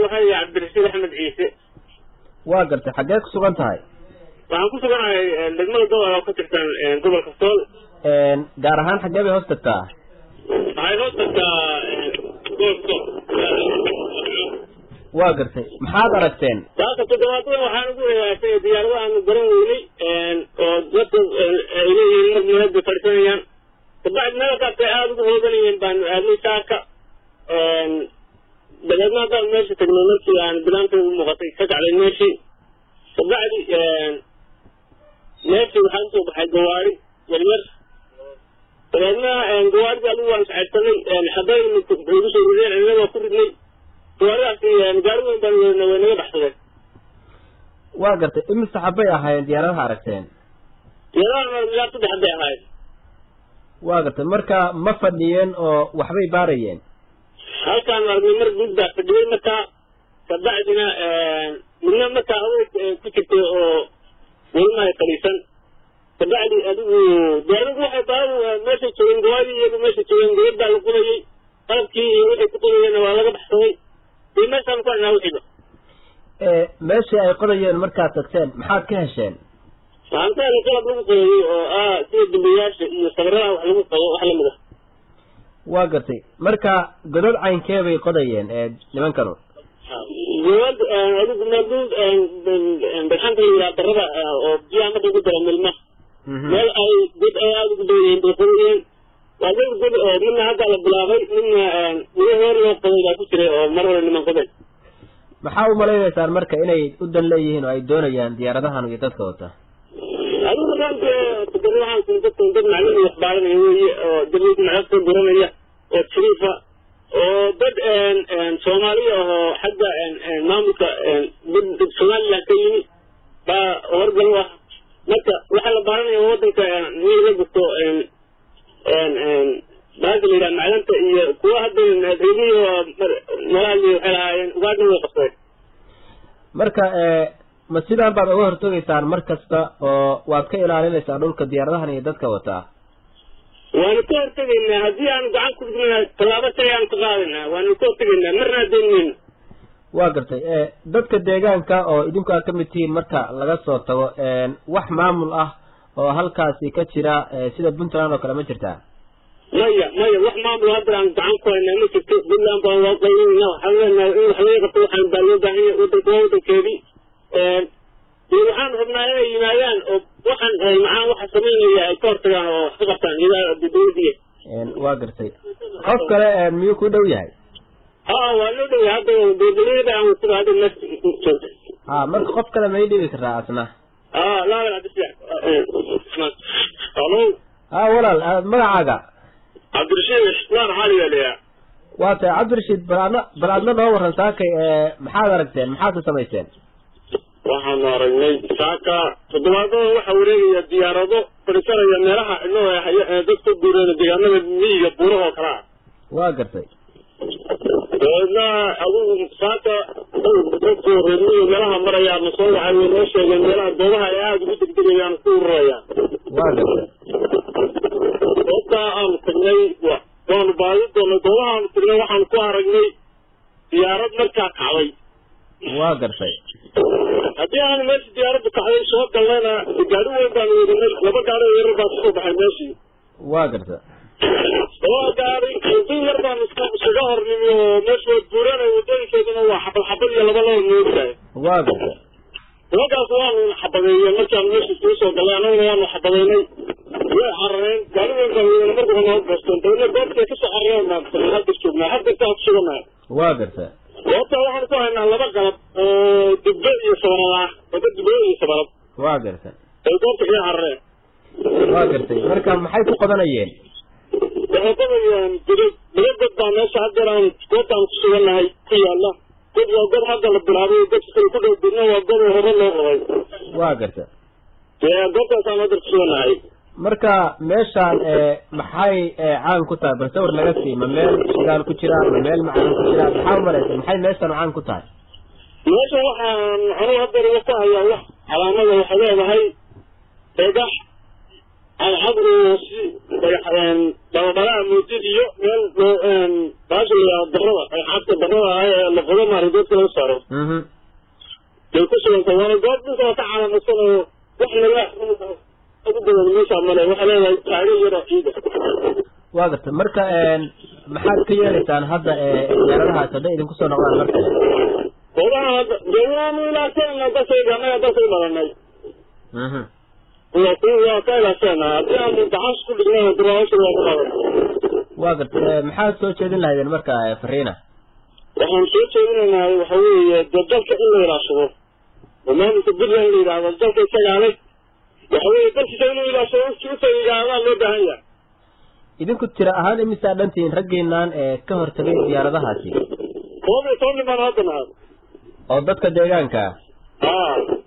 waxaa yihi cabdirashiid axmed ciise waa gartay xaggee ku sugan tahay waxaan ku suganahay degmada gobol oo ka tirsan gobolka sool gaar ahaan xaggee bay hoos tagtaa waxay hoos tagtaa gobolka sool waa gartay maxaad aragteen saaka toddobaadada waxaan ugu hegaasay diyaarado aanu garan weynay oo dadka ay leeyihiin mar meelada fadhisanayaan kabacdi meelkaasay aada ugu hooganayeen baanu aadnay saaka dabeedna haddaan meesha tagnay markii aan bilaanteedu muuqatay ka kacday meeshii kabacdi meeshii waxaa usoo baxay gawaari yaryar dabeedna gawaaridii adigu waan iscaydsanay xabayn igu soo rideen cidina waa ku ridnay gawaaridaasi gaari weyn baan weynay way naga baxsadeen waa gartay imise xabay ahaayeen diyaaradaha aragteen diyaaradaha ilaa saddex bay ahaayeen waa gartay marka ma fadhiyeen oo waxbay baarayeen halkaan aragnay mar guud baa fadhiyey markaa kabacdina midna markaa hawey ku jirtay oo welimahay fadhiisan kabacdi adigu diyaaradu waxay baaru meeshay joogeen gawaadii iyagu meeshay joogeen gabad baa la qubayey qalabkii iyo waxay ku qubayeenna waa laga baxsaday iyo meeshaan ku haynaa wixiiba meeshii ay qodayeen markaad tagteen maxaad ka hesheen waxaan ka helay qalab lagu qoyayey oo ah sida dambiyaasha iyo sabradaha wax lagu qoyo wax lamid ah waa gartay marka godad caynkee bay qodayeen ee nimankanu gobad adigu maaduu barxanta la yidhaha darada oo biyaha marka ku dara milma meel ay god ay aada ugu dhowyeen bay qodayeen waa dad god oo midna hadda la bilaabay midna weli heer loo qoday baa ku jiray oo mar hore niman qodeen maxaa u malaynaysaan marka inay u dan leeyihiin oo ay doonayaan diyaaradahan iyo dadka wata adigu markaanka waxaan dadka dad maclumi wax baaranaya weeye oo dawlad macagta guranaya oo shariifa oo dad soomaaliya ahoo xagga maamulka somaliland ka yimi baa horgal u ah marka waxaa la baaranaya wadanka mii la gurto baasha la yidhaha macdanta iyo kuwa hadda reebihi oo malaali waxay lahaayeen ugaadna way qabsadeen marka ma sidaan baad uga hortegaysaan mar kasta oo waad ka ilaalinaysaan dhulka diyaaradahan iyo dadka wataa waanu ka hortegaynaa haddii aanu gacan ku dhigna tallaabo shay aanu ka qaadaynaa waanu ka hortegaynaa marna adeyn mayno waa gartay dadka deegaanka oo idinku aad ka mid tihiin marka laga soo tago wax maamul ah oo halkaasi ka jira sida puntland oo kale ma jirtaa maya maya wax maamul hadda aan gacan ku haynaa ma jirto puntland baan waa qaynayna waxaan leenahay in wax laga qabto waxaan baa loo baahan yahay wadanka waa wadankeedii iyo waxaan rabnaa inay yimaadaan oo waxaan macaan waxa samaynaya ay ka hortagaan oo wax ka qabtaan iyadaa dawladiya waa gartay qof kale miyuu ku dhow yahay ha waa loo dhowya hadda dawladada aan wasaba hadda meesha joogta ha marka qof kale may dhibi karaa asna ha laa cabdisalaam halo ha walaal magacaaga cabdirashiid islaan xaaliga leeyaa waa tahay cabdirashiid bal adna bal adna noo waran saakay maxaad aragteen maxaad ka samayseen waxaanu aragnay saaka toddobaadada waxaa wareegaya diyaarado fadhisanaya meelaha inoo dadka guureena deegaanada miyiga buuraha oo kale ah waa gartay dabeedna adigu saaka dadku reermiyi meelaha maraya ama soo waxay way noo sheegeen meelaha goobaha ay aada ugu degdegayaan ku ururayaan waa gartay goobtaa aanu tagnay waanu baadi doonay goobaha aanu tagnay waxaanu ku aragnay diyaarad markaa kacday waa gartay haddii aanu meesha diyaaraddu kacday soo galnayna gaari weyn baanu wadinay laba gaari oo yarar baa kusoo baxay meeshii waa garta laba gaari wadin yar baanu iskaga hornimi oo meesha waa buuranay wadooyinkeeduna waa xabad xabad iyo laba laba moogtahay waa garta nimankaas waanu xabadeeyey markaanu meesha isugu soo galnay annaguna waanu xabadeynay way carareen gaari weyn baan wadinay marka hore noo goosteen dabeedna goobtay kasoo carareen baan hadda joognaa hadda intaa ku sugannahay waa garta goobta waxaan ku haynaa laba galab oo dibbe iyo sabarad ah laba dibbe iyo sabarad waa garta ay goobta kaga carareen waa gartay marka maxay ku qodanayeen waxay qodayaan godad laba god baa meesha haddeer aan goobtaan ku sugannahay ku yaalla god waa god hadda la bilaabay godka kale ku dhow dibna waa god oo hore loo qoday waa garta goobtaasaan haddeer ku sugannahay marka meeshaan maxay caan ku tahay bal sawir naga sii ma meel shidaal ku jira ma meel macdan ku jira maxaa umalaysa maxay meeshaan caan ku tahay meesha waxaan anugu haddeer uga ku hayaa wax calaamada waxay leedahay dhagax cadcadru si dabadhalaha moodid iyo meel baasha layaa darada xadka darada ah ee la qodo maari dadka laga saaro bay ku sugantay waana goob dhulka ka calaamasan oo wax laga ugu badan meesha male waxay leedahay taago yaro ciida waa garta marka maxaad ka yeelaysaan hadda diyaaradahaas hadday idinku soo noqdaan mar kale goobaha hadda deegaanu ilaasana dadkayga annaga dadkay badanay waa ku waa ka ilaasana haddii aanu gacan ku dhignana duraasha waa ku badan waa garta maxaad soo jeedin lahaydeen marka fariina waxaan soo jeedinaynaa waxa weeye dee dalka in la ilaashado oo maamulka puntland la yidhaahdo dalka isagaalay waxa weeye dalkiisa inuu ilaashado uta yidhaahdaa loo baahan yahay idinku tira ahaan imisaa dhantihiin raggiinaan ee ka hortagay diyaaradahaasi koob iyo toban nimaan hadda nahay oo dadka deegaanka ah